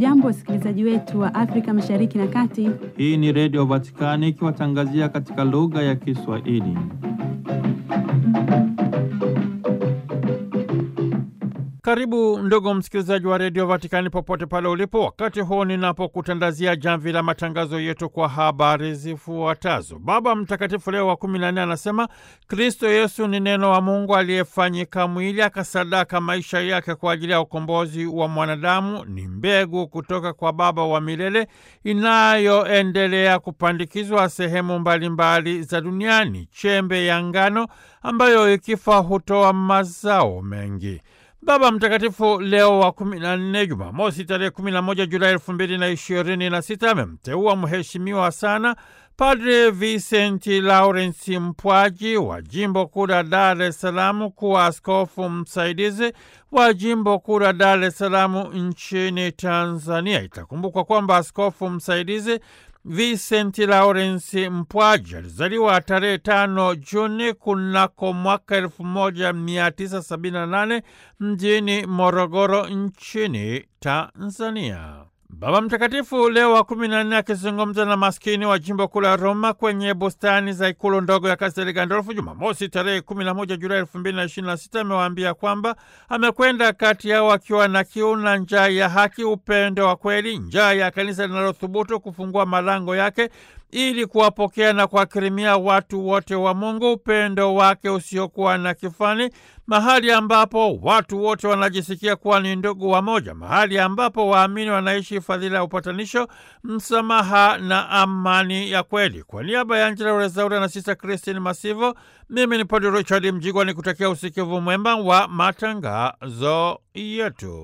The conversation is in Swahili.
Hamjambo, wasikilizaji wetu wa Afrika Mashariki na Kati. Hii ni Redio Vatikani ikiwatangazia katika lugha ya Kiswahili. Karibu ndugu msikilizaji wa Redio Vatikani popote pale ulipo, wakati huu ninapokutandazia jamvi la matangazo yetu kwa habari zifuatazo. Baba Mtakatifu Leo wa kumi na nne anasema Kristo Yesu ni neno wa Mungu aliyefanyika mwili akasadaka maisha yake kwa ajili ya ukombozi wa mwanadamu. Ni mbegu kutoka kwa Baba wa milele inayoendelea kupandikizwa sehemu mbalimbali mbali za duniani, chembe ya ngano ambayo ikifa hutoa mazao mengi. Baba Mtakatifu Leo wa kumi na nne, Jumamosi tarehe kumi na moja Julai elfu mbili na ishirini na sita amemteua mheshimiwa sana Padre Vicenti Lawrence Mpwaji wa jimbo kuu la Dar es Salaam kuwa askofu msaidizi wa jimbo kuu la Dar es Salaam nchini Tanzania. Itakumbukwa kwamba askofu msaidizi Vincent Lawrence Mpwaji alizaliwa tarehe tano Juni kunako mwaka elfu moja mia tisa sabini na nane mjini Morogoro nchini Tanzania. Baba Mtakatifu Leo wa kumi na nne akizungumza na maskini wa jimbo kuu la Roma kwenye bustani za ikulu ndogo ya Kastel Gandolfo Jumamosi tarehe kumi na moja Julai elfu mbili na ishirini na sita amewaambia kwamba amekwenda kati yao akiwa na kiu na njaa ya haki, upendo wa kweli, njaa ya kanisa linalothubutu kufungua malango yake ili kuwapokea na kuwakirimia watu wote wa Mungu, upendo wake usiokuwa na kifani, mahali ambapo watu wote wanajisikia kuwa ni ndugu wa moja, mahali ambapo waamini wanaishi fadhila ya upatanisho, msamaha na amani ya kweli. Kwa niaba ya Angela Rezaura na Sista Christine Masivo, mimi ni Padre Richard Mjigwa ni kutakia usikivu mwema wa matangazo yetu.